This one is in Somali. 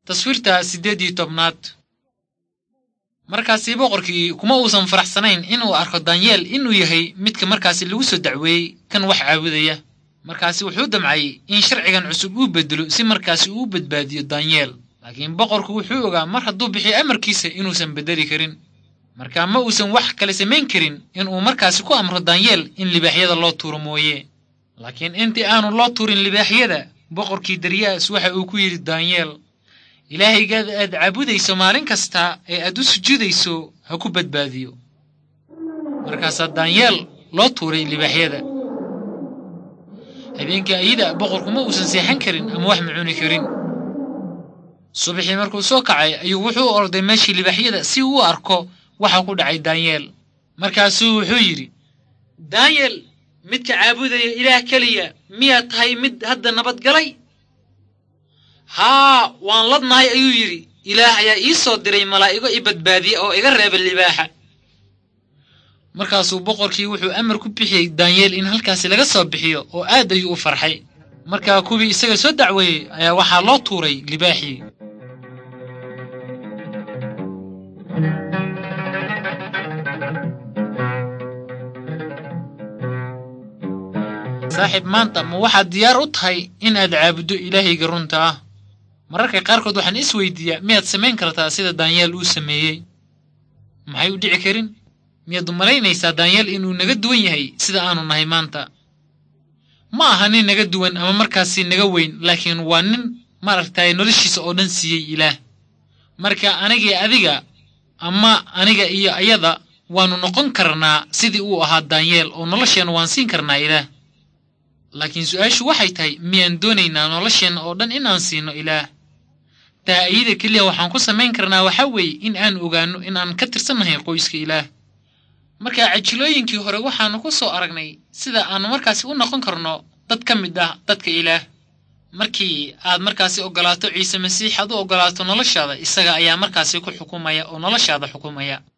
taswiirta siddeed iyo tobnaad markaasi boqorkii kuma uusan faraxsanayn inuu arko danyeel inuu yahay midka markaasi lagu soo dacweeyey kan wax caabudaya markaasi wuxuu damcay in sharcigan cusub uu bedelo si markaasi uu badbaadiyo danyeel laakiin boqorku wuxuu ogaa mar hadduu bixiyo amarkiisa inuusan beddeli karin markaa ma uusan wax kale samayn karin inuu markaasi ku amro danyeel in libaaxyada loo tuuro mooye laakiin intii aanu loo tuurin libaaxyada boqorkii daryaas waxa uu ku yidhi danyeel ilaahaygaada aad caabudayso maalin kasta ee aad u sujuudayso ha ku badbaadiyo markaasaa danyeel loo tuuray libaaxyada habeenkii ayada boqorku ma uusan seexan karin ama wax ma cuni karin subaxii markuu soo kacay ayuu wuxuu orday meeshii libaaxyada si uu u arko waxa ku dhacay danyeel markaasuu wuxuu yidhi danyeel midka caabudaya ilaah keliya miyaad tahay mid hadda nabadgalay haa waan ladnahay ayuu yidhi ilaah ayaa ii soo diray malaa'igo i badbaadiya oo iga reeba libaaxa markaasuu boqorkii wuxuu amar ku bixiyey danyeel in halkaasi laga soo bixiyo oo aad ayuu u farxay markaa kuwii isaga soo dacweeyey ayaa waxaa loo tuuray libaaxii saaxiib maanta ma waxaad diyaar u tahay inaad caabuddo ilaahayga runta ah mararka qaarkood waxaan is weydiiyaa miyaad samayn kartaa sida danyeel uu sameeyey maxay u dhici karin miyaad umalaynaysaa danyeel inuu naga duwan yahay sida aanu nahay maanta ma aha nin naga duwan ama markaasi naga weyn laakiin waa nin maaragtay noloshiisa oo dhan siiyey ilaah marka anigii adiga ama aniga iyo ayada waannu noqon karnaa sidii uu ahaa danyeel oo nolosheenna waan siin karnaa ilaah laakiin su-aashu waxay tahay miyaan doonaynaa nolosheenna oo dhan inaan siino ilaah taa ayada keliya waxaan ku samayn karnaa waxaa weeye in aan ogaanno in aan ka tirsannahay qoyska ilaah marka cajilooyinkii hore waxaannu ku soo aragnay sida aannu markaasi u noqon karno dad ka mid ah dadka ilaah markii aad markaasi oggolaato ciise masiix aad u oggolaato noloshaada isaga ayaa markaasi ku xukumaya oo noloshaada xukumaya